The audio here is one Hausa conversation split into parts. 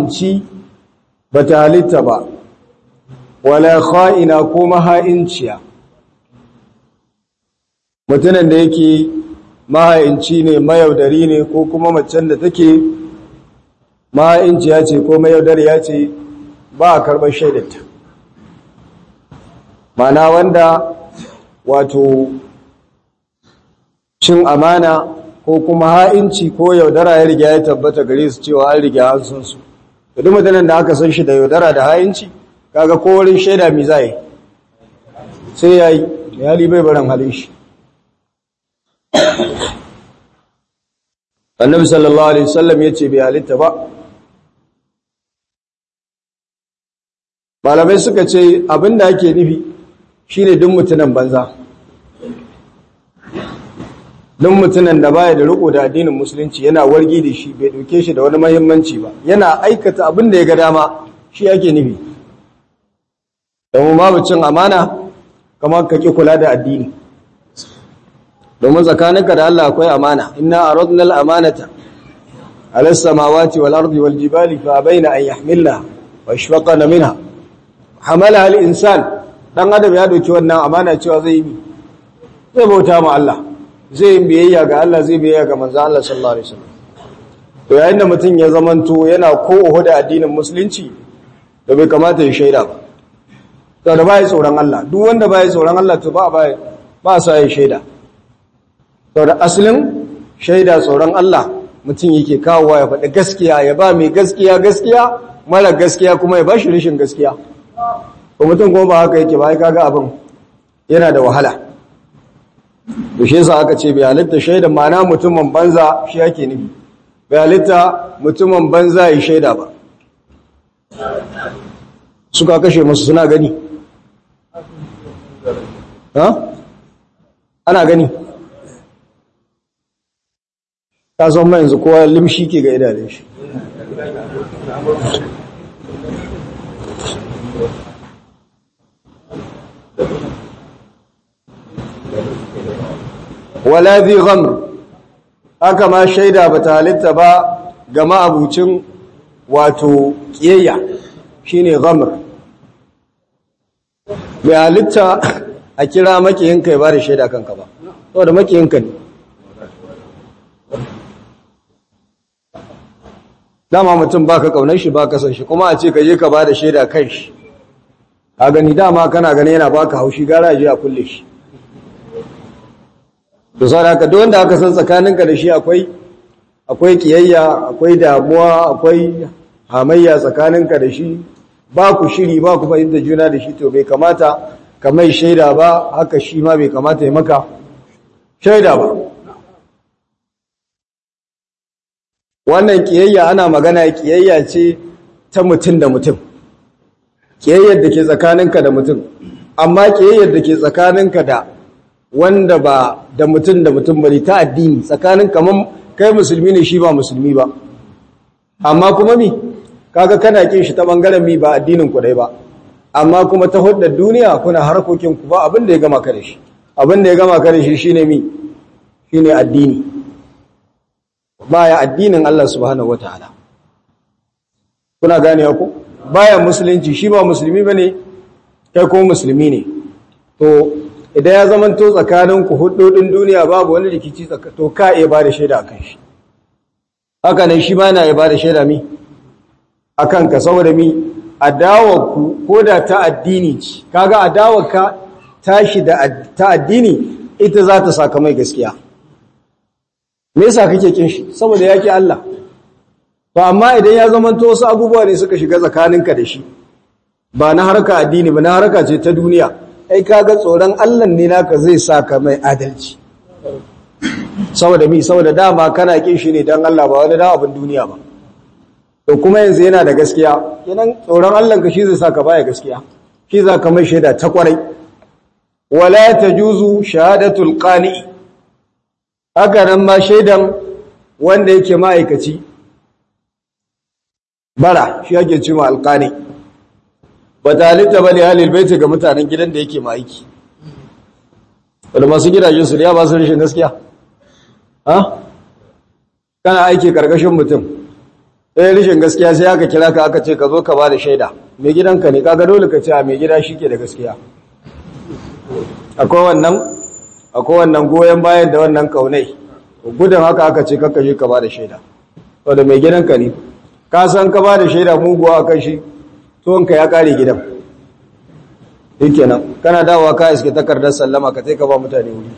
maha'inci ba ta halitta ba wala kha'ina ko maha'inciya mutumin da yake maha'inci ne mayaudari ne ko kuma macen da take maha'inciya ce ko mayaudariya ce ba a karɓar shaidarta mana wanda wato cin amana ko kuma ha'inci ko yaudara ya riga ya tabbata gare su cewa an riga an san su duk mutanen da aka san shi da yaudara da ha'inci kaga ko wurin shaida mi zai sai yayi yali bai barin halin shi annabi sallallahu alaihi wasallam yace bai halitta ba malamai suka ce abinda ake nufi shine duk mutunan banza duk mutunan da baya da riko da addinin musulunci yana wargi da shi bai dauke shi da wani muhimmanci ba yana aikata abin da ya ga dama shi ake nufi domin babu cin amana kamar ka ki kula da addini domin tsakaninka da Allah akwai amana inna aradna al-amanata ala as-samawati wal ardi wal jibali fa abaina an yahmilna wa ashfaqna minha hamala al-insan dan adam ya dauki wannan amana cewa zai yi zai bauta ma Allah zai yi biyayya ga Allah zai biyayya ga manzo Allah sallallahu alaihi wasallam to yayin da mutum ya zamanto yana ko da addinin musulunci da bai kamata ya shaida ba to da bai tsoron Allah duk wanda bai tsoron Allah to ba bai ba sa ya shaida to da asalin shaida tsoron Allah mutum yake kawowa ya faɗi gaskiya ya ba mai gaskiya gaskiya mara gaskiya kuma ya ba shi rashin gaskiya ko mutum kuma ba haka yake ba ai kaga abin yana da wahala to shi yasa aka ce bai halitta shaidan ma'ana mutumin banza shi yake nufi bai halitta mutumin banza ya shaida ba suka kashe masu suna gani ha ana gani ka san mai yanzu kowa limshi ke ga idanun shi wala zai ghamr haka ma shaida ba ta halitta ba ga ma'abucin wato ƙiyayya shine ghamr bai halitta a kira makiyinka ya ba da shaida kanka ba saboda makiyinka ne dama mutum ba ka kaunar shi ba ka san shi kuma a ce ka je ka ba da shaida kan shi a gani dama kana gani yana baka haushi gara je a kulle shi da sauran haka duk wanda aka san tsakaninka da shi akwai akwai kiyayya akwai damuwa akwai hamayya tsakaninka da shi ba ku shiri ba ku fahimta juna da shi to bai kamata ka mai shaida ba haka shi ma bai kamata ya maka shaida ba wannan kiyayya ana magana kiyayya ce ta mutum da mutum kiyayyar da ke tsakaninka da mutum amma kiyayyar da ke tsakaninka da wanda ba da mutum da mutum bane ta addini tsakanin kaman kai musulmi ne shi ba musulmi ba amma kuma mi kaga kana kin shi ta bangaren mi ba addinin ku dai ba amma kuma ta huddar duniya kuna harkokin ku ba abin da ya gama ka da shi abin da ya gama ka da shi shine mi shine addini baya addinin Allah subhanahu wataala kuna gane ku baya musulunci shi ba musulmi bane kai ko musulmi ne to idan ya zama to tsakaninku hudodin duniya babu wani rikici to ka iya ba da shaida akan shi haka nan shi ma na iya ba da shaida mi akan ka saboda mi adawarku ko da ta addini ce kaga adawarka tashi da ta addini ita za ta saka mai gaskiya me yasa kake kin shi saboda yake Allah to amma idan ya zama to wasu abubuwa ne suka shiga tsakaninka da shi ba na harka addini ba na harka ce ta duniya ai kaga tsoron Allah ne naka zai saka mai adalci saboda mi saboda dama kana kin shi ne dan Allah ba wani dan abin duniya ba to kuma yanzu yana da gaskiya kenan tsoron Allah ka shi zai saka baya gaskiya shi za ka mai shaida ta kwarai wala tajuzu shahadatul qani haka nan ma shaidan wanda yake ma'aikaci bara shi yake cewa alqani ba ta halitta ba ne halil baiti ga mutanen gidan da yake ma'aiki wadda masu gidajen su ya ba su rashin gaskiya ha kana aiki karkashin mutum ɗaya rishin gaskiya sai aka kira ka aka ce ka zo ka ba da shaida mai gidanka ne kaga dole ka ce a mai gida shi ke da gaskiya akwai wannan akwai wannan goyon bayan da wannan kaunai gudun haka aka ce kakka je ka ba da shaida saboda mai gidanka ne ka san ka ba da shaida muguwa a kan shi tuwonka ya kare gidan duk kenan kana dawowa ka iske takardar sallama ka ka ba mutane wuri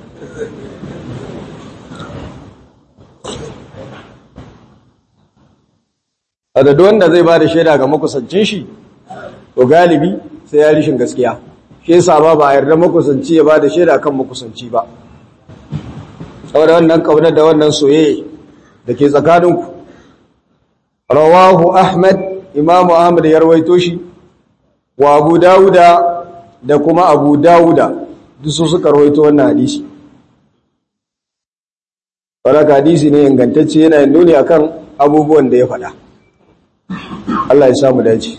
a da wanda zai ba da shaida ga makusancin shi to galibi sai ya rishin gaskiya shi yasa ba ba a yarda makusanci ya ba da shaida kan makusanci ba saboda wannan kaunar da wannan soyayya da ke tsakaninku rawahu ahmad imamu ahmad ya rawaito shi wa abu dawuda da kuma abu dawuda duk su suka rawaito wannan hadisi faraka hadisi ne ingantacce yana nuni akan abubuwan da ya faɗa Allah ya samu dace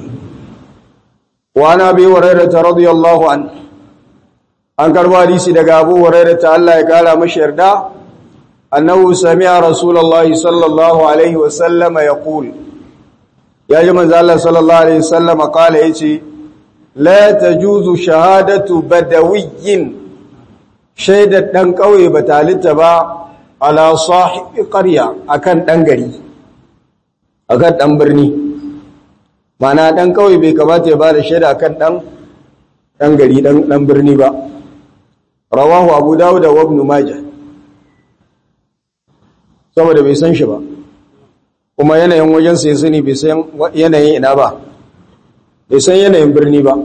wa na bi hurairah radiyallahu an an karbo hadisi daga abu hurairah ta Allah ya kara mashi yarda annahu sami'a rasulullahi sallallahu alaihi wa sallama yaqul ya ji manzo Allah sallallahu alaihi wa sallama kala yace la tajuzu shahadatu badawiyyin shaidar dan kauye ba talitta ba ala sahibi qarya akan dan gari akan dan birni mana dan kauye bai kamata ya bada shaida akan dan dan gari dan dan birni ba rawahu abu dawud wa ibn majah saboda bai san shi ba kuma yanayin wajen sai sani bai san yanayin ina ba bai san yanayin birni ba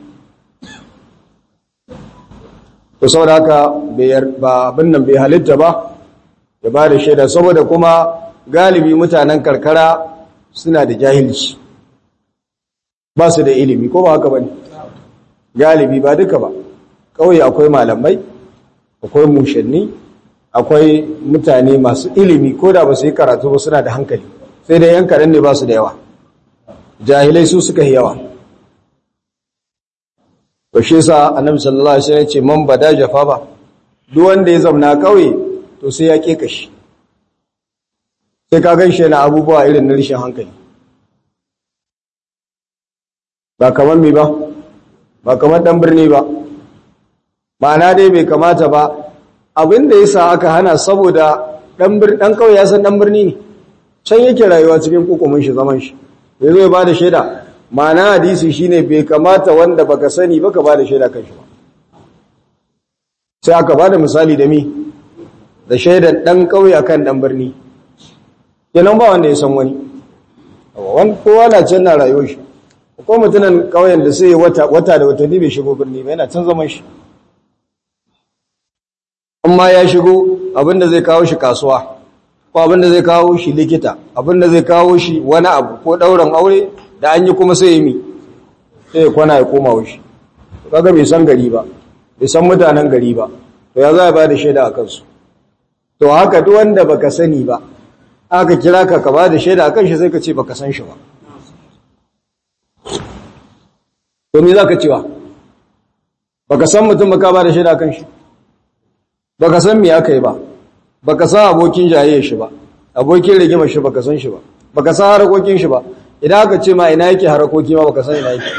to saboda haka ba abin nan bai halitta ba ya ba da shaida saboda kuma galibi mutanen karkara suna da jahilci ba su da ilimi ko ba haka ba ne galibi ba duka ba kawai akwai malamai akwai mushanni akwai mutane masu ilimi ko da ba su yi karatu ba suna da hankali sai dai yan karen ne ba su da yawa jahilai su suka yi yawa to shi yasa annabi sallallahu alaihi wasallam ce man bada jafa ba duk wanda ya zauna kauye to sai ya keka shi sai ka ganshi yana abubuwa irin na rishin hankali ba kamar mi ba ba kamar dan birni ba ma'ana dai bai kamata ba abin da yasa aka hana saboda dan dan kauye ya san dan birni ne can yake rayuwa cikin kokomin shi zaman shi ya zo ya bada shaida ma'ana hadisi shine bai kamata wanda baka sani baka bada shaida kan shi ba sai aka bada misali da mi da shaidan dan kauye akan dan birni kenan ba wanda ya san wani wani kowa na can na rayuwar shi ko mutunan kauyen da sai wata wata da watanni bai shigo birni ba yana can zaman shi amma ya shigo abinda zai kawo shi kasuwa ko abinda zai kawo shi likita abinda zai kawo shi wani abu ko ɗauran aure da an yi kuma sai yi mi sai ya kwana ya koma wushi kaga bai san gari ba bai san mutanen gari ba to ya za ba da shaida a kansu to haka duk wanda baka sani ba aka kira ka ka ba da shaida a kan shi sai ka ce baka san shi ba to me za ka cewa baka san mutum baka ba da shaida a kan shi baka san me aka yi ba baka san abokin jayayyar shi ba abokin rigimar shi baka san shi ba baka san harakokin shi ba idan aka ce ma ina yake harakoki ma baka san ina yake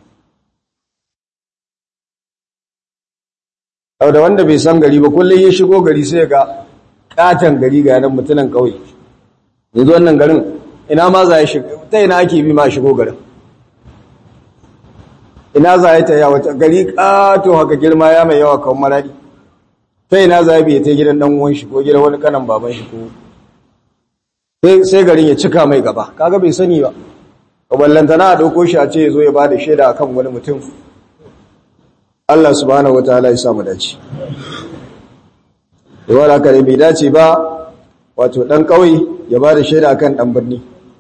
au da wanda bai san gari ba kullum ya shigo gari sai ga katan gari ga nan mutunan kauye yanzu wannan garin ina ma za ya shiga ta ina ake bi ma shigo garin ina za ya ta yawa gari kato haka girma ya mai yawa kawai maradi ta ina za ya biya ta gidan dan uwan shi ko gidan wani kanan baban shi ko sai garin ya cika mai gaba kaga bai sani ba ballantana a dauko shi a ce zo ya bada shaida akan wani mutum Allah subhanahu wataala ya samu dace yawan haka ne bai dace ba wato dan kauye ya bada shaida akan dan birni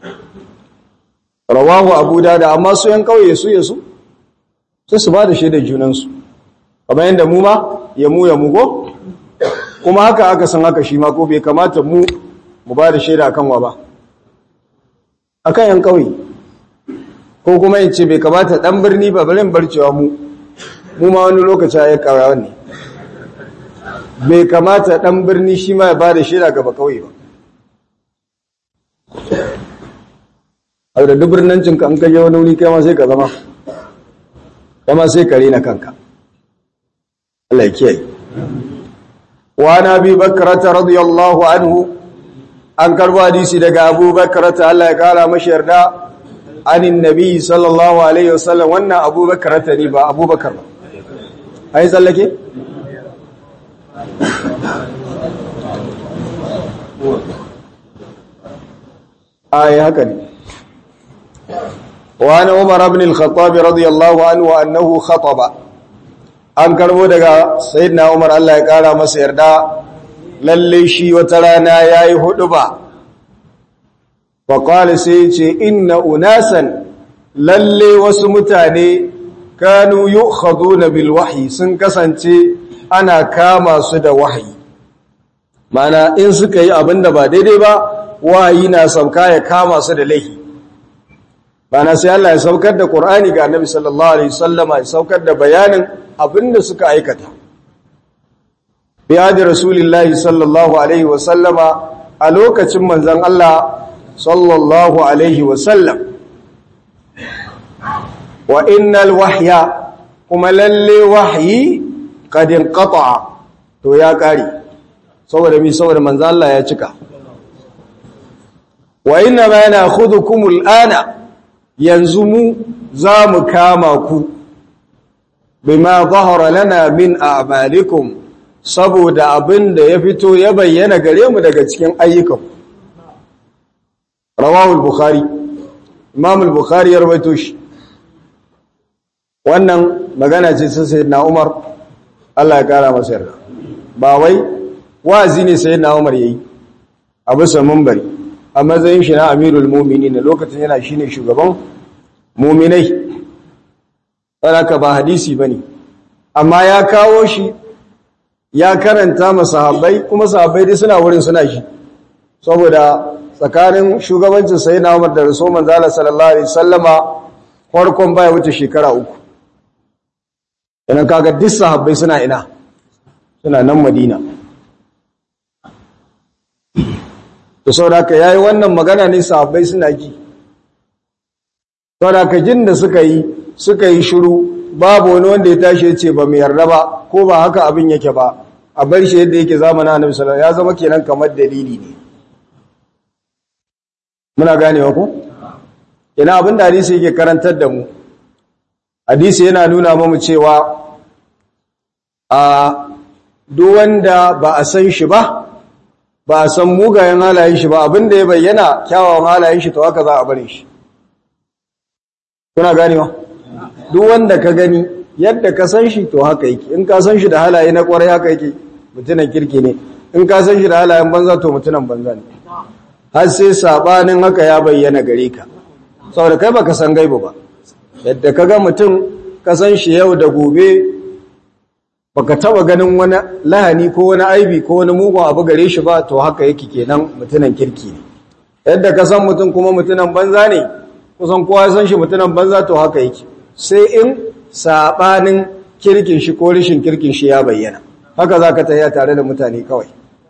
rawahu abu da amma su yan kauye su ya su sai su bada shaida junansu kamar yadda mu ma ya mu ya mu go kuma haka aka san haka shi ma ko bai kamata mu mu ba da shaida akan wa ba akan yan kauye ko kuma in ce bai kamata dan birni ba barin barcewa mu mu ma wani lokaci ya karawa ne bai kamata dan birni shi ma ya ba da shaida ga ba kauye ba abu da dubirnancin ka an kaje wani wuri kai ma sai ka zama kai ma sai ka rena kanka Allah ya kiyaye wa nabi bakrata radiyallahu anhu an karbo hadisi daga Abu Bakrata Allah ya kara mashi yarda anin nabi sallallahu alaihi wasallam wannan Abu Bakrata ne ba Abu Bakar ba ai tsallake ai haka ne wa ana Umar ibn al-Khattab radiyallahu anhu annahu khataba an karbo daga sayyidina Umar Allah ya kara masa yarda lalle shi wata rana yayi hudu ba fa qala sai ce inna unasan lalle wasu mutane kanu yu'khaduna bil wahyi sun kasance ana kama su da wahyi mana in suka yi abinda ba daidai ba wahayi na sauka ya kama su da laifi bana sai Allah ya saukar da Qur'ani ga Annabi sallallahu alaihi wasallama ya saukar da bayanin abinda suka aikata bi hadi rasulillahi sallallahu alaihi wasallama a lokacin manzon Allah sallallahu alaihi wasallam wa innal wahya kuma lalle wahyi qad inqata'a to ya kare saboda mi saboda manzon Allah ya cika wa inna ma na'khudhukum al'ana yanzu mu za mu kama ku bima zahara lana min a'malikum saboda abin da ya fito ya bayyana gare mu daga cikin ayyukan rawahul bukhari imam al-bukhari ya rawaito shi wannan magana ce ta sayyidina umar Allah ya kara masa yarda ba wai wazi ne sayyidina umar yayi a bisa munbari a matsayin shi na amirul mu'minin lokacin yana shine shugaban mu'minai ka ba hadisi bane amma ya kawo shi ya karanta masahabbai kuma sahabbai dai suna wurin suna shi saboda tsakanin shugabancin sayyidina Umar da Rasul manzo Allah sallallahu alaihi wasallama farkon baya wuce shekara uku idan kaga duk sahabbai suna ina suna nan Madina to saboda haka yayi wannan magana ne sahabbai suna ji saboda haka jin da suka yi suka yi shiru babu wani wanda ya tashi ya ce ba mu yarda ba ko ba haka abin yake ba a bar shi yadda yake zamanin Annabi sallallahu alaihi ya zama kenan kamar dalili ne muna ganewa ko ina abin da hadisi yake karantar da mu hadisi yana nuna mamu cewa a duk wanda ba a san shi ba ba a san mugayen halayen shi ba abinda ya bayyana kyawawan halayen shi to haka za a bari shi kuna ganewa duk wanda ka gani yadda ka san shi to haka yake in ka san shi da halaye na kwarai haka yake mutunan kirki ne in ka san shi da halayen banza to mutunan banza ne har sai sabanin haka ya bayyana gare ka saboda kai baka san gaibu ba yadda ka ga mutum ka san shi yau da gobe baka taba ganin wani lahani ko wani aibi ko wani mugun abu gare shi ba to haka yake kenan mutunan kirki ne yadda ka san mutum kuma mutunan banza ne kusan kowa ya san shi mutunan banza to haka yake sai in sabanin kirkin shi ko rishin kirkin shi ya bayyana haka zaka tafiya tare da mutane kawai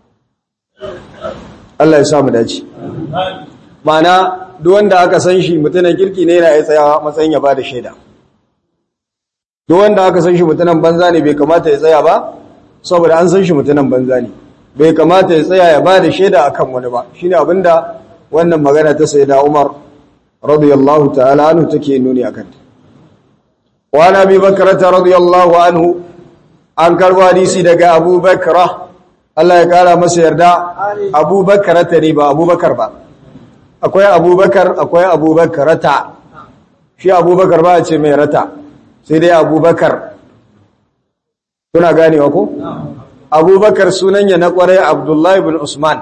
Allah ya samu dace mana duk wanda aka san shi mutunan kirki ne yana ya tsaya matsayin ya bada shaida duk wanda aka san shi mutunan banza ne bai kamata ya tsaya ba saboda an san shi mutunan banza ne bai kamata ya tsaya ya bada shaida akan wani ba shine abinda wannan magana ta sayyida Umar radiyallahu ta'ala anhu take nuni akan ta wa nabi bakrata radiyallahu anhu an karbo hadisi daga Abu Bakra Allah ya kara masa yarda Abu Bakrata ne ba Abu Bakar ba akwai Abu Bakar akwai Abu Bakrata shi Abu Bakar ba a ce mai rata sai dai Abu Bakar kuna ganewa ko Abu Bakar sunan ya na kwarai Abdullahi ibn Usman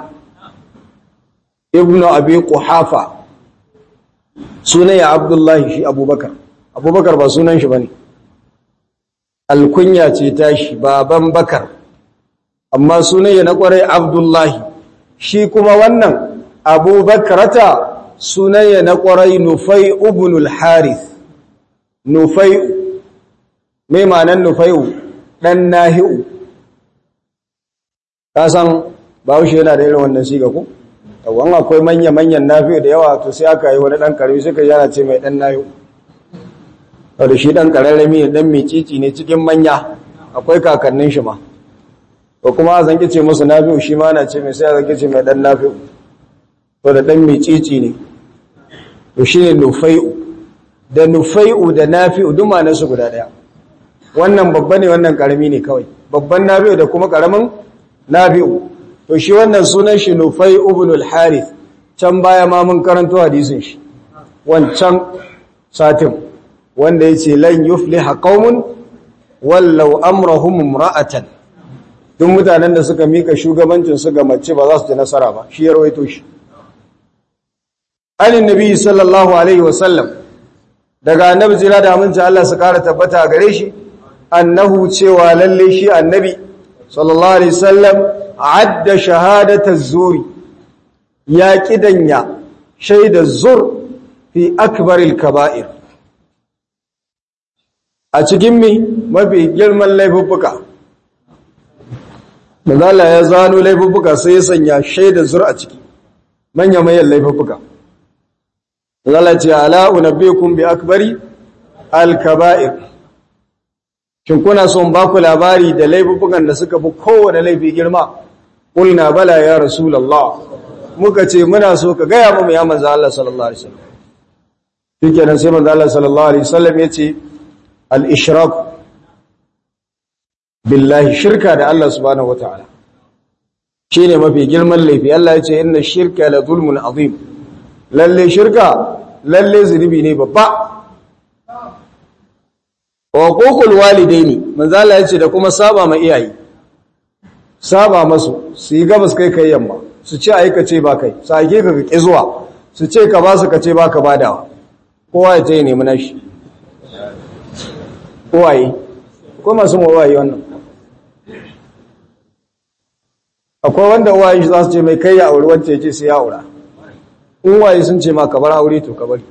ibnu Abi Quhafa sunan ya Abdullahi shi Abu Bakar Abu Bakar ba sunan shi bane alkunya ce tashi baban Bakar amma sunayya na kwarai abdullahi shi kuma wannan abubakarata sunayya na kwarai nufai ubnul harith nufai mai manan nufai'u ɗan nahi'u ka san bahaushe yana da irin wannan siga ku yawan akwai manya-manyan nafi'u da yawa to sai aka yi wani ɗan ƙarfi suka yana ce mai ɗan nayo wadda shi ɗan ƙararrami ne ɗan micici ne cikin manya akwai kakannin shi ma ko kuma a zanki ce musu nafi'u shi ma na ce mai sai a zanki ce mai ɗan nafi'u wadda ɗan micici ne to shi ne nufai'u da nufai'u da nafi'u duk su guda ɗaya wannan babba ne wannan ƙarami ne kawai babban nafi'u da kuma ƙaramin nafi'u to shi wannan sunan shi nufai ibn al-harith can baya ma mun karanto hadisin shi wancan satin wanda yace lan yufliha qaumun wallau amrahum imra'atan duk mutanen da suka mika shugabancin su ga mace ba za su ji nasara ba shi ya rawaito shi an nabi sallallahu alaihi wasallam daga annabi jira da aminci Allah su kara tabbata gare shi annahu cewa lalle shi annabi sallallahu alaihi wasallam adda shahadata zuri ya kidanya shaida zur fi akbaril kaba'ir a cikin mi mafi girman laifuffuka manzala ya zano laifuffuka sai ya sanya shaida zur a ciki manya mayan laifuffuka manzala ce ala unabbikum bi akbari al kaba'ir shin kuna son ba ku labari da laifuffukan da suka fi kowane laifi girma Ƙulna bala ya Rasulallah, muka ce muna so ka gaya mu ya manzo Allah sallallahu Alaihi wasallam. Shi kenan sai manzo Allah sallallahu Alaihi wasallam ya ce, Al'ishrak billahi shirka da Allah subhanahu wa ta'ala. Shi ne mafi girman laifi, Allah ya ce, Inna shirka la zulmun azim, lalle shirka, lalle zunubi ne babba. Wa ƙoƙul walidai ne, manzo Allah ya ce da kuma saba ma iyaye. saba masu su yi gabas kai kai yamma su ce aikace ba kai su aike ka ka zuwa su ce ka ba su ka ce ba ka badawa kowa ya ce ya nemi nashi kowaye ko masu mawaye wannan akwai wanda uwaye za su ce mai kai ya auri wacce ce sai ya aura in waye sun ce ma ka bar aure to ka bari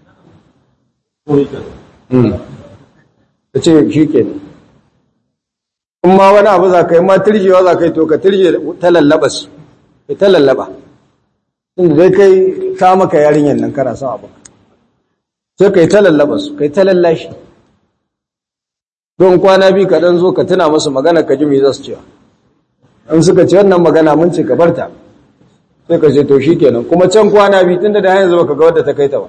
ta ce shi kenan in ma wani abu za ka yi ma turjewa za ka yi to ka turje ta lallaba su ka ta lallaba inda zai kai ta maka yarinyar nan kana son abu sai ka yi ta lallaba su ka yi ta lallashi don kwana biyu ka ɗan zo ka tuna masu magana ka ji mai za su cewa in suka ce wannan magana mun ce ka barta sai ka ce to shi kenan kuma can kwana biyu tun da da hanyar zuba ka ga wadda ta kai ta ba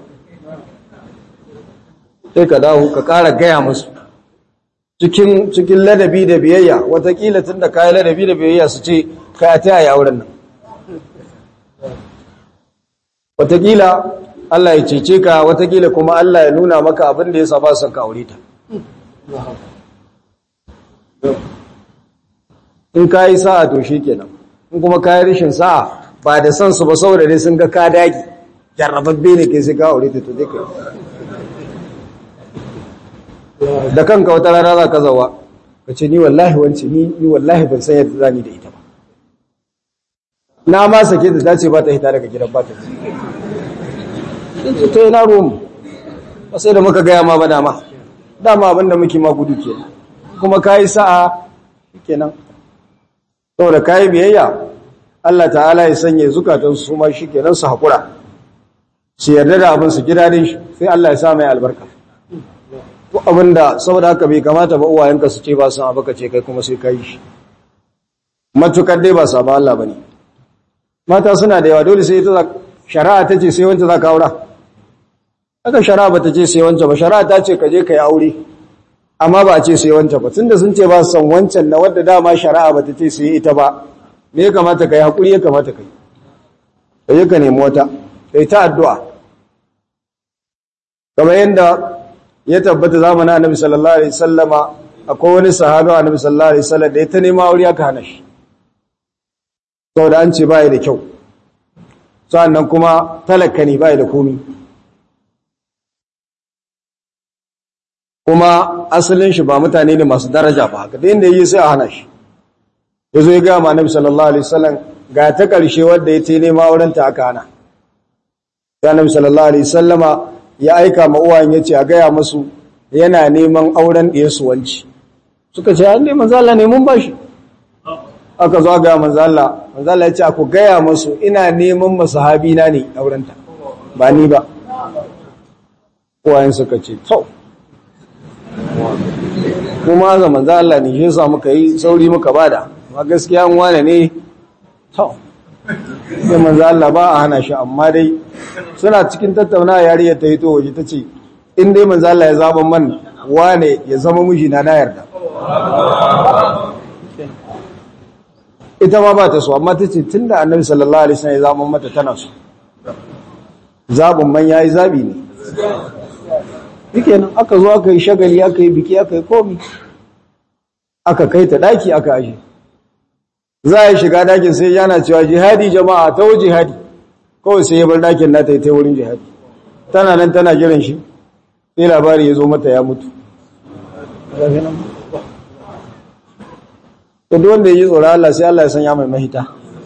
sai ka dawo ka ƙara gaya musu cikin cikin ladabi da biyayya watakila tun da kayi ladabi da biyayya su ce kaya ta yaya wurin nan watakila Allah ya cece ka watakila kuma Allah ya nuna maka abin da ya saba son ka aure ta in ka yi sa'a to shi kenan in kuma ka yi rishin sa'a ba da son su ba saboda dai sun ga ka dagi jarrababbe ne ke sai ka aure ta to dai kai da kanka wata rana za ka zawa ka ce ni wallahi wance ni ni wallahi ban san yadda zani da ita ba na ma sake da dace ba ta hita daga gidan ba ta in ce ta yi na romu ba sai da muka gaya ma ba dama dama abinda muke ma gudu ke kuma ka yi sa'a kenan saboda ka yi biyayya Allah ta'ala ya sanya zukatan su ma shi kenan su haƙura su yarda da abin su gida din shi sai Allah ya sa mai albarka ko abinda saboda haka bai kamata ba uwayenka su ce ba su abu ka ce kai kuma sai ka yi shi matukar dai ba sabon Allah ba ne mata suna da yawa dole sai ita shari'a ta ce sai wancan za ka aura haka shari'a ba ta ce sai wancan ba shari'a ta ce ka je ka yi aure amma ba a ce sai wancan ba tunda sun ce ba su san wancan na wadda dama shari'a ba ta ce sai ita ba me ya kamata ka yi haƙuri ya kamata ka yi ka je ka nemi wata ka yi ta addu'a kamar yadda ya tabbata zamanin annabi sallallahu alaihi sallama akwai wani sahabi annabi sallallahu alaihi sallam da ya ta nema aure aka hana shi saboda an ce bai da kyau sannan kuma talaka ne bai da komi kuma asalin shi ba mutane ne masu daraja ba haka da inda yi sai a hana shi ya zo ya ga ma annabi sallallahu alaihi wasallam ga ta karshe wanda ya ce nema auren ta aka hana sai annabi sallallahu alaihi wasallama ya aika ma uwayen ya ce a gaya musu yana neman auren ɗiyarsu wanci suka ce an neman zala ne mun bashi aka zo ga manzo Allah manzo Allah ya ce ku gaya musu ina neman masahabi na ne aurenta ba ni ba kowayen suka ce to kuma ga manzo Allah ne shi yasa muka yi sauri muka bada amma gaskiya an wane ne to sai manzo Allah ba a hana shi amma dai suna cikin tattauna yariyar ta hito waje ta ce in dai manzo Allah ya zaba man wane ya zama miji na na yarda ita ma ba ta so amma ta ce tunda annabi sallallahu alaihi wasallam ya zaba mata tana so zabin man yayi zabi ne yake nan aka zo aka yi shagali aka yi biki aka yi komi aka kai ta daki aka aje za a yi shiga dakin sai yana cewa jihadi jama'a ta wuce jihadi kawai sai ya bar dakin na ta yi ta wurin jihadi tana nan tana jiran shi sai labari ya zo mata ya mutu to duk wanda ya ji tsoron Allah sai Allah ya sanya mai mahita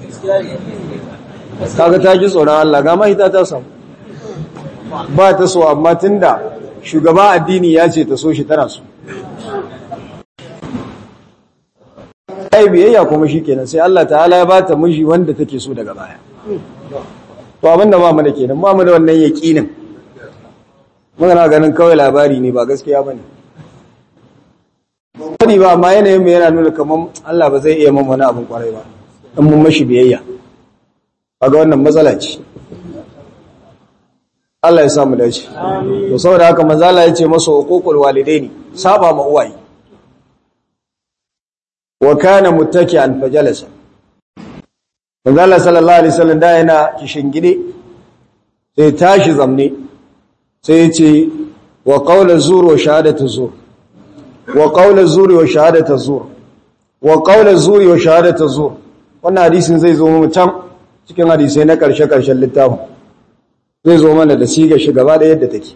kaga ta ji tsoron Allah ga mahita ta samu ba ta so amma tunda shugaba addini ya ce ta so shi tana so ai biyayya kuma shikenan sai Allah ta'ala ya bata miji wanda take so daga baya to abinda ba mu da kenan ba mu da wannan yaqinin muna ganin kawai labari ne ba gaskiya bane sani ba amma yanayin mu yana nuna kaman Allah ba zai iya mun wani abin kwarai ba in mun mashi biyayya kaga wannan matsala ce Allah ya samu dace to saboda haka manzo Allah ya ce masa uququl walidaini saba ma uwaye wa kana muttaki'an fajalasa manzo Allah sallallahu alaihi wasallam da yana kishingide sai tashi zamne sai ya ce wa qawla zur wa shahadatu zur wa qawla zur wa shahadatu zur wa qawla zur wa shahadatu zur wannan hadisin zai zo mu can cikin hadisai na karshe karshen littafin zai zo mana da siga shi gaba da yadda take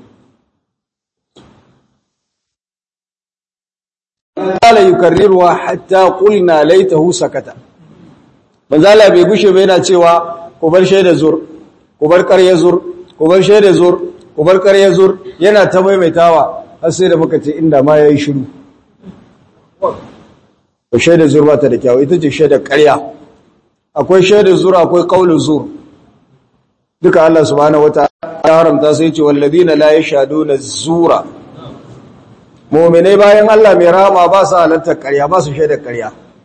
qala yukarriruha hatta qulna laitahu sakata manzala bai gushe ba yana cewa ku bar shaida zur ku bar ƙarya zur ku bar shaida zur ku bar ƙarya zur yana ta maimaitawa har sai da muka ce inda ma yayi shiru ko shaida zur ba ta da kyau ita ce shaida ƙarya akwai shaida zur akwai qaulu zur duka Allah subhanahu wataala ya haramta sai ce walladina la yashaduna zura mu'minai bayan Allah mai rahama ba su halatta ƙarya ba su shaida ƙarya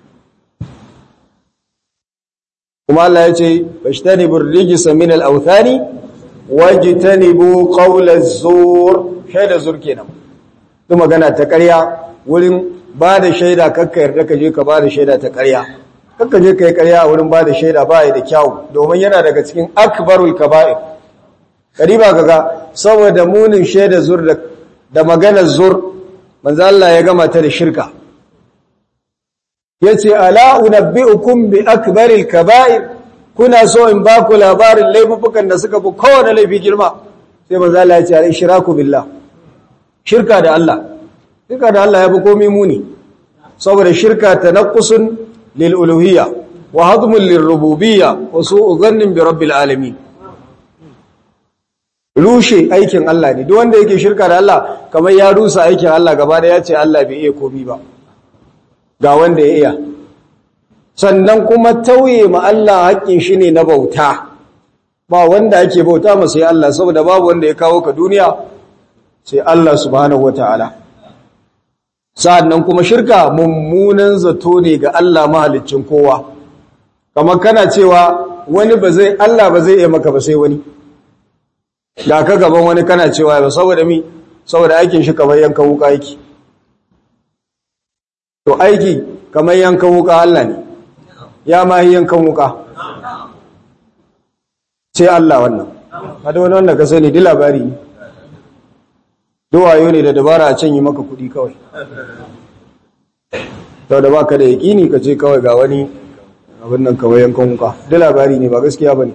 kuma Allah ya ce fashtanibu rijsa min al-awthani wajtanibu qawla az-zur shaida zur kenan duk magana ta ƙarya wurin ba da shaida kakka yarda ka je ka ba da shaida ta ƙarya kakka je kai ƙarya a wurin ba da shaida ba ya da kyau domin yana daga cikin akbarul kaba'ir kariba kaga saboda munin shaida zur da da maganar zur manzo Allah ya gama ta da shirka yace ala unabbiukum bi akbaril kaba'ir kuna so in ba ku labarin laifukan da suka fi kowane laifi girma sai manzo Allah ya ce al ishraku billah shirka da Allah shirka da Allah ya fi komai muni saboda shirka tanaqqusun lil uluhiyya wa hadmun lir rububiyya wa su'u dhannin bi rabbil alamin rushe aikin Allah ne duk wanda yake shirka da Allah kamar ya rusa aikin Allah gaba da ya ce Allah bai iya komai ba ga wanda ya iya sannan kuma tauye ma Allah haƙƙin shi ne na bauta ba wanda ake bauta ma sai Allah saboda babu wanda ya kawo ka duniya sai Allah subhanahu wataala sannan kuma shirka mummunan zato ne ga Allah mahaliccin kowa kamar kana cewa wani ba zai Allah ba zai iya maka ba sai wani ga ka gaban wani kana cewa ba saboda mi saboda aikin shi kamar yankan wuka yake to aiki kamar yankan wuka Allah ne ya ma yi yankan wuka sai Allah wannan kada wani wanda ka sani di labari ne duwayo ne da dabara a can yi maka kudi kawai sau da baka da yaƙini ka ce kawai ga wani abin nan kamar yankan wuka di labari ne ba gaskiya ba ne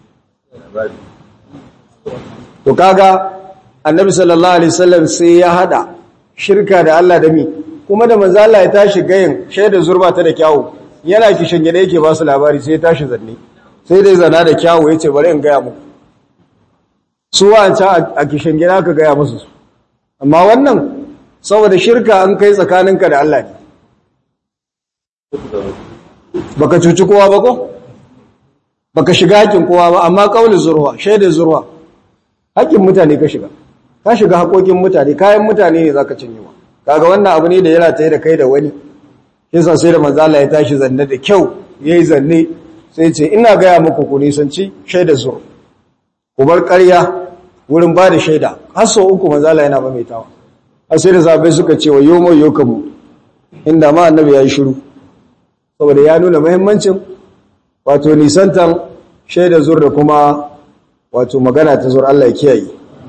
to kaga annabi sallallahu alaihi wasallam sai ya hada shirka da Allah da mi kuma da manzo Allah ya tashi gayin shaida zurba ta da kyawu yana kishin gida yake ba su labari sai ya tashi zanne sai dai zana da kyawu yace bari in gaya muku su wancan a kishin gida ka gaya musu amma wannan saboda shirka an kai tsakaninka da Allah ne baka cuci kowa ba ko baka shiga haƙin kowa ba amma kaulin zurwa shaidar zurwa haƙin mutane ka shiga ka shiga haƙoƙin mutane kayan mutane ne zaka cinyewa kaga wannan abu ne da yana tayi da kai da wani yasa sai da manzo Allah ya tashi zanne da kyau yayi zanne sai ce ina gaya muku ku nisanci shaidar zur ku bar ƙarya wurin ba da shaida har sau uku manzo Allah yana maimaitawa har sai da zabai suka ce wa yomo yokamu inda ma annabi yayi shiru saboda ya nuna muhimmancin wato nisantan shaidar zur da kuma wato magana ta zur Allah ya kiyaye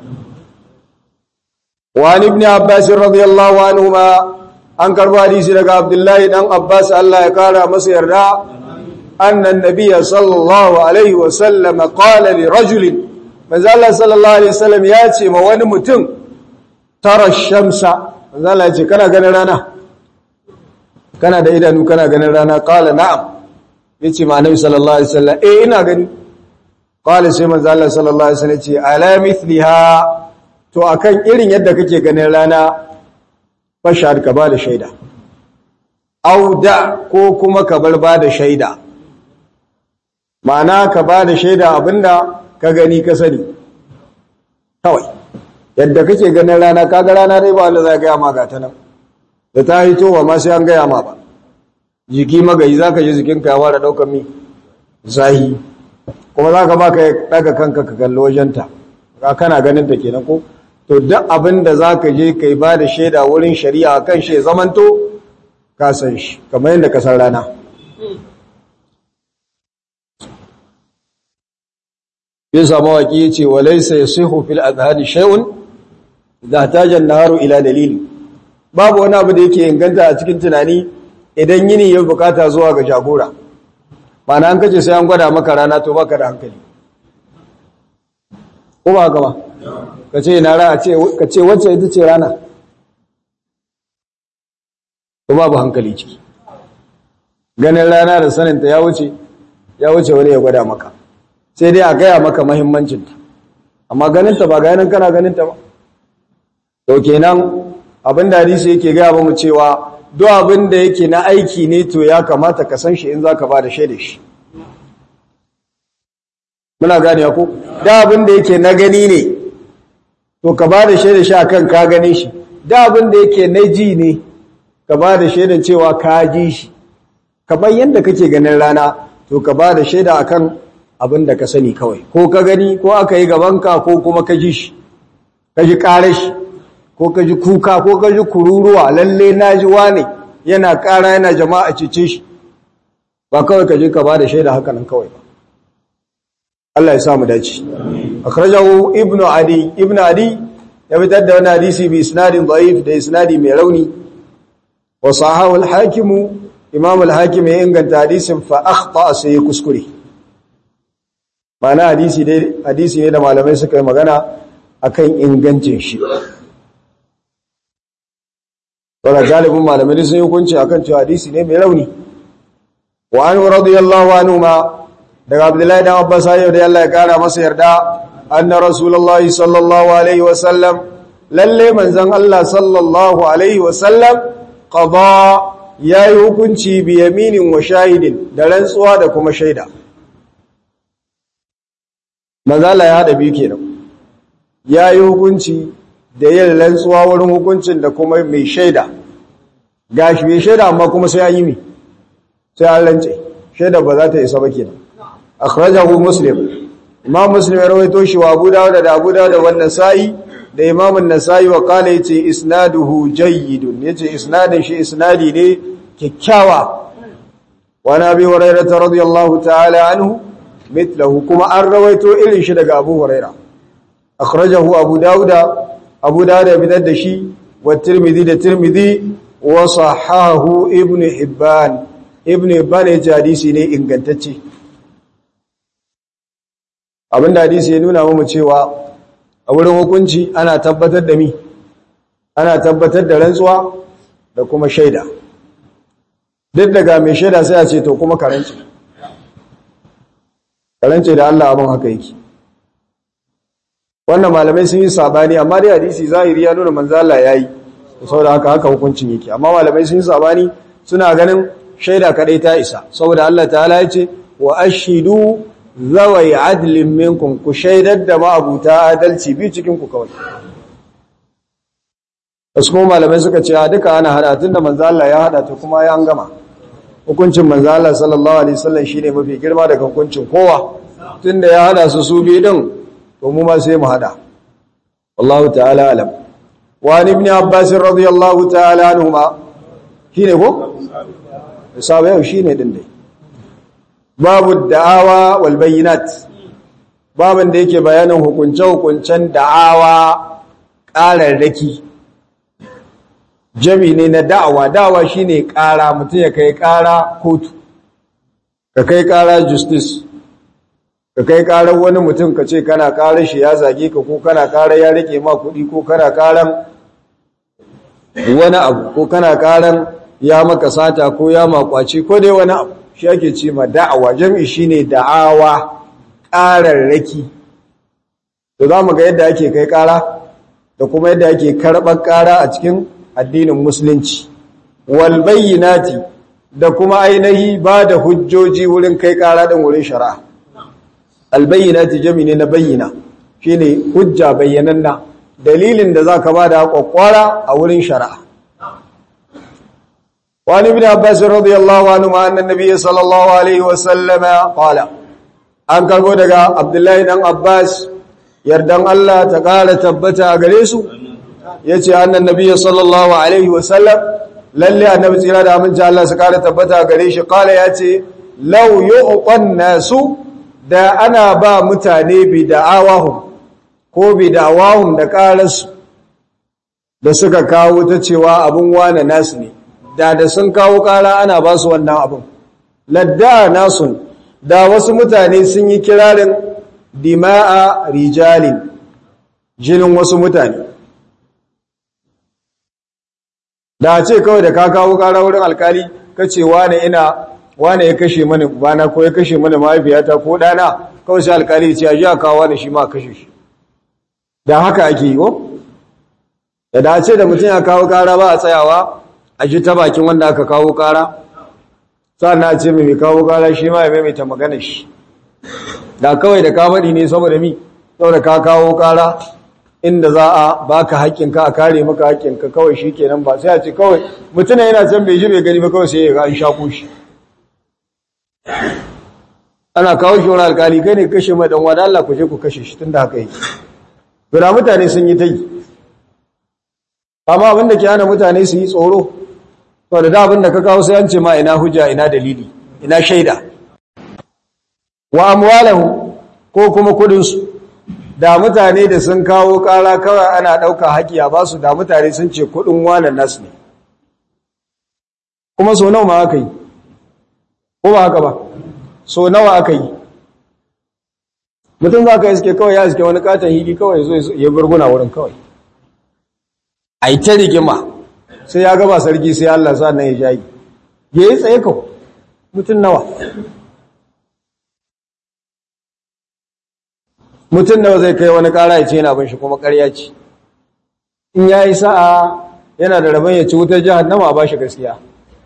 wa ibn abbas radiyallahu anhuma an karbo hadisi daga abdullahi dan abbas Allah ya kara masa yarda annan nabiyya sallallahu alaihi wa sallam qala li rajulin manzo Allah sallallahu alaihi wasallam ya ce ma wani mutum tara shamsa manzo Allah ya ce kana ganin rana kana da idanu kana ganin rana qala na'am yace ma annabi sallallahu alaihi wasallam eh ina gani qala sai manzo Allah sallallahu alaihi wasallam ya ce ala mithliha to akan irin yadda kake ganin rana fashar ka ba da shaida auda ko kuma ka bar ba da shaida ma'ana ka ba da shaida abinda ka gani ka sani kawai yadda kake ganin rana kaga rana dai ba wanda za gaya ma gata nan da ta hito ba ma sai an gaya ma ba jiki magayi za ka ji jikinka ya ware ɗaukar mi zahi kuma za ka ba ka ɗaga kanka ka kalli wajenta ka kana ganin ta kenan ko to duk abin da za ka je ka yi ba da shaida wurin shari'a kan shi zamanto ka san shi kamar yadda ka san rana yin samu waƙi ya ce walaisa ya sihu fil azhari shay'un da tajan naharu ila dalili babu wani abu da yake inganta a cikin tunani idan yini ya bukata zuwa ga jagora ba na an kace sai an gwada maka rana to baka da hankali ko ba gaba ka ce na rana ka ce wacce ita ce rana ko babu hankali ciki ganin rana da saninta ya wuce ya wuce wani ya gwada maka sai dai a gaya maka mahimmancinta amma ganinta ba ganin kana ganinta ba to kenan abin da hadisi yake gaya ba mu cewa duk abin da yake na aiki ne to ya kamata ka san shi in zaka ba da shaida shi muna gane ko da abin da yake na gani ne to ka ba da shaida shi akan ka gane shi da abin da yake na ji ne ka ba da shaidan cewa ka ji shi kamar yadda kake ganin rana to ka ba da shaida akan abin da ka sani kawai ko ka gani ko aka yi gabanka ko kuma ka ji shi ka ji shi ko ka ji kuka ko ka ji kururuwa lalle na ji wane yana ƙara yana jama'a cice shi ba kawai ka je ka ba da shaida haka nan kawai ba Allah ya sa mu dace akhrajahu ibnu adi ibnu adi ya fitar da wani hadisi bi isnadin da'if da isnadi mai rauni wa sahahu al-hakim imam al-hakim ya inganta hadisin fa akhta sai kuskure mana hadisi dai hadisi ne da malamai suka yi magana akan ingancin shi wala galibin malamai sun yi hukunci akan cewa hadisi ne mai rauni wa an radiyallahu anhu ma daga abdullahi dan abbas ayyau da Allah ya kara masa yarda anna rasulullahi sallallahu alaihi wa sallam lalle manzon Allah sallallahu alaihi wa sallam qada yayi hukunci bi yaminin wa shahidin da rantsuwa da kuma shaida manzala ya hada biyu kenan yayi hukunci da yin rantsuwa wurin hukuncin da kuma mai shaida gashi mai shaida amma kuma sai an yi mi sai an rance shaida ba za ta isa ba kenan akhrajahu muslim imam muslim ya rawaito shi wa abu dawud da abu dawud da wannan sa'i da imam an-nasai wa qala yace isnaduhu jayyidun yace isnadin shi isnadi ne kikkiawa wa nabi hurairah radiyallahu ta'ala anhu mithluhu kuma an rawaito irin shi daga abu hurairah akhrajahu abu dawud abu dawud ya bidar da shi wa tirmidhi da tirmidhi wa sahahu ibn hibban ibn hibban ya hadisi ne ingantacce abinda hadisi ya nuna mu cewa a wurin hukunci ana tabbatar da mi ana tabbatar da rantsuwa da kuma shaida duk daga mai shaida sai a ce to kuma karanci karanci da Allah abin haka yake wannan malamai sun yi sabani amma dai hadisi zahiri ya nuna manzo Allah yayi saboda haka haka hukuncin yake amma malamai sun yi sabani suna ganin shaida kadai ta isa saboda Allah ta'ala ya ce wa ashidu zawai adlin minkum ku shaidar da ma'abuta adalci bi cikin ku kawai wasu kuma malamai suka ce duka ana hada tunda manzo Allah ya hada ta kuma ya an gama hukuncin manzo Allah sallallahu alaihi wasallam shine mafi girma daga hukuncin kowa tunda ya hada su su bi din to mu ma sai mu hada wallahu ta'ala alam wa ibn abbas radiyallahu ta'ala anhuma shine ko sabu yau shine din dai babu da'awa wal bayyinat babin da yake bayanin hukunce hukuncen da'awa ƙararraki jami ne na da'awa da'awa shine ƙara mutum ya kai ƙara kotu ka kai ƙara justice ka kai ƙarar wani mutum ka ce kana ƙarar shi ya zage ka ko kana ƙarar ya rike ma kuɗi ko kana ƙarar wani abu ko kana ƙarar ya maka sata ko ya makwaci ko dai wani abu shi ake ce ma da'awa jami shine da'awa ƙararraki to za mu ga yadda ake kai ƙara da kuma yadda ake karɓar ƙara a cikin addinin musulunci wal bayyinati da kuma ainihi ba da hujjoji wurin kai kara din wurin shari'a al bayyinati jami ne na bayyina shine hujja bayyananna dalilin da zaka ba da kwakwara a wurin shari'a wani ibn abbas radiyallahu anhu ma anna nabiy sallallahu alaihi wa sallama qala an karbo daga abdullahi dan abbas yardan Allah ta kara tabbata a gare su ya ce annan nabiya sallallahu alaihi wasallam lalle annabi tsira da aminci Allah su kara tabbata gare shi kala ya ce lau yu'qan nasu da ana ba mutane bi da'awahum ko bi da'awahum da karansu da suka kawo ta cewa abun wane nasu ne da da sun kawo kara ana ba su wannan abun ladda nasun da wasu mutane sun yi kirarin dima'a rijalin jinin wasu mutane da ce kawai da ka kawo kara wurin alkali ka ce wane ina wane ya kashe mani bana ko ya kashe mani mahaifiyata ko dana kawai sai alkali ce ji a kawo wani shi ma kashe shi da haka ake yi ko da da ce da mutum ya kawo kara ba a tsayawa a ji ta bakin wanda aka kawo kara sannan a ce mai kawo kara shi ma ya maimaita magana shi da kawai da ka faɗi ne saboda mi saboda ka kawo kara inda za a baka haƙƙinka a kare maka haƙƙinka kawai shi kenan ba sai a ce kawai mutum yana can bai ji bai gani ba kawai sai ya ga an shaƙo shi ana kawo shi wani alƙali kai ne kashe mai ɗanwa da Allah ku je ku kashe shi tun da haka yake guda mutane sun yi ta yi amma abin da ke hana mutane su yi tsoro to da da abin da ka kawo sai an ce ma ina hujja ina dalili ina shaida wa amwalahu ko kuma kudinsu da mutane da sun kawo ƙara kawai ana ɗauka haƙi a basu da mutane sun ce kuɗin wanan nasu ne kuma so nawa ma aka yi ko ba haka ba so nawa aka yi mutum za ka iske kawai ya iske wani katon hili kawai zo ya gurguna wurin kawai a yi ta rigima sai ya gaba sarki sai Allah sa nan ya jayi ya yi tsaye kawai mutum nawa mutum da zai kai wani kara ya ce yana bin shi kuma karya ce in ya yi sa'a yana da rabon ya ci wutar jihannama ba shi gaskiya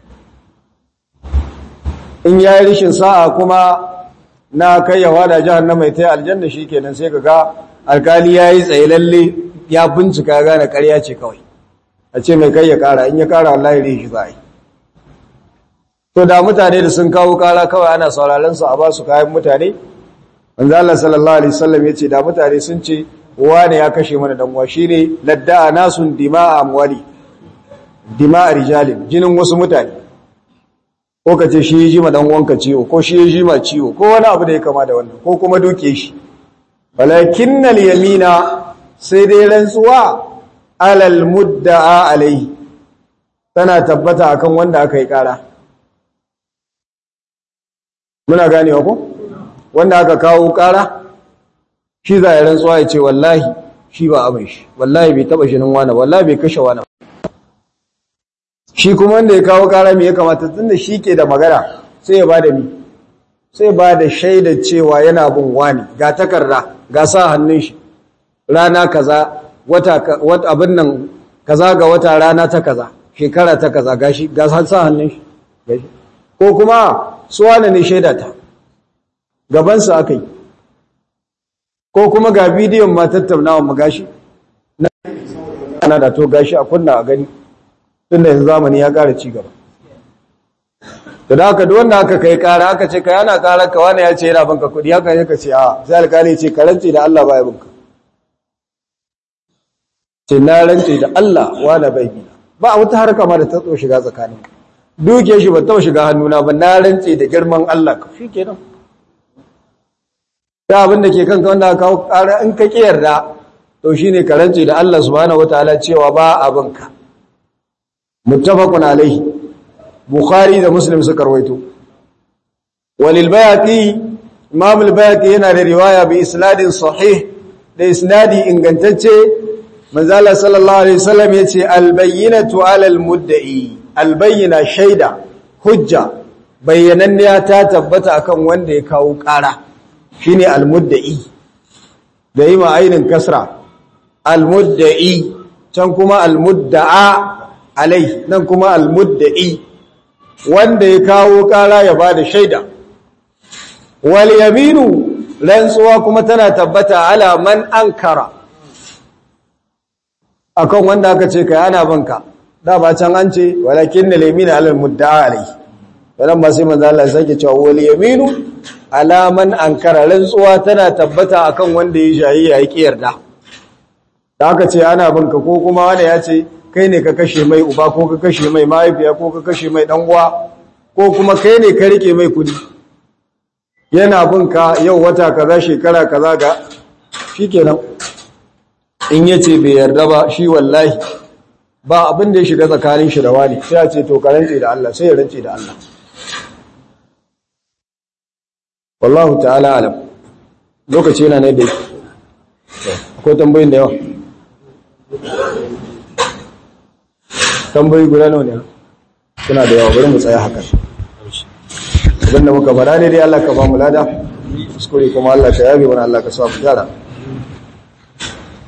in ya yi rishin sa'a kuma na kai yawa da jihannama ya ta yi aljanna shi kenan sai ka ga alkali ya yi tsaye lalle ya bincika ya gane karya ce kawai a ce mai kai ya kara in ya kara wallahi rishi za a yi to da mutane da sun kawo kara kawai ana sauraron su a ba su kayan mutane manzo Allah sallallahu alaihi wasallam yace da mutane sun ce wane ya kashe mana dan uwa shine ladda'a nasun dima'a amwali dima'a rijalin jinin wasu mutane ko kace shi yi ma dan uwanka ciwo ko shi yi ma ciwo ko wani abu da ya kama da wannan ko kuma duke shi walakinnal yamina sai dai rantsuwa alal mudda'a alaihi tana tabbata akan wanda aka yi kara muna ganewa ko wanda aka kawo kara shi za ya rantsuwa ya ce wallahi shi ba abin shi wallahi bai taba shinin wani wallahi bai kashe wani shi kuma wanda ya kawo kara mai ya kamata tunda shi ke da magana sai ya bada mi sai ba da shaida cewa yana bin wani ga takarda ga sa hannun shi rana kaza wata wata abin nan kaza ga wata rana ta kaza shekara ta kaza gashi ga sa hannun shi ko kuma suwana ne shaida ta gabansa aka yi ko kuma ga bidiyon ma tattaunawa mu gashi ana da to gashi a kunna a gani tun da yanzu zamani ya ƙara ci gaba to da haka duk wanda aka kai ƙara aka ce kai ana ƙarar ka wani ya ce yana banka kuɗi haka ne ka ce a sai alƙali ce ka rantse da Allah baya banka ce na rantse da Allah wani bai bi ba wata harka ma da ta tso shiga tsakanin duke shi ba ta shiga hannuna ba na rantse da girman Allah ka shi kenan ya abin da ke kanka wanda aka kawo ƙara in ka ƙi yarda to shine ka rantse da Allah subhanahu wataala cewa ba abinka muttafaqun alaihi bukhari da muslim suka rawaito walil bayaqi imam al bayaqi yana da riwaya bi isnadin sahih da isnadi ingantacce manzo Allah sallallahu alaihi wasallam yace al bayyinatu ala al mudda'i al bayyina shaida hujja bayyananniya ta tabbata akan wanda ya kawo ƙara shine al mudda'i da yi ma ainin kasra al mudda'i can kuma al mudda'a alai nan kuma al mudda'i wanda ya kawo kara ya bada shaida wal yaminu rantsuwa kuma tana tabbata ala man ankara akan wanda aka ce kai ana banka da ba can an ce walakin al yaminu ala al mudda'a alai wannan ba sai manzo Allah ya sake cewa wal yaminu ala man ankara rantsuwa tana tabbata akan wanda ya shayi ya yi yarda da aka ce ana banka ko kuma wanda ya ce kai ne ka kashe mai uba ko ka kashe mai mahaifiya ko ka kashe mai dan uwa ko kuma kai ne ka rike mai kudi yana bin ka yau wata kaza shekara kaza ga shikenan in yace bai yarda ba shi wallahi ba abin da ya shiga tsakanin shi da wani sai ya ce to ka rantse da Allah sai ya rantse da Allah wallahu ta'ala alam lokaci yana ne da akwai tambayin da yawa tambayi guda nawa ne suna da yawa bari mu tsaya haka abinda muka fara ne dai Allah ka ba mu lada kuskure kuma Allah ka yabe wani Allah ka sa mu gyara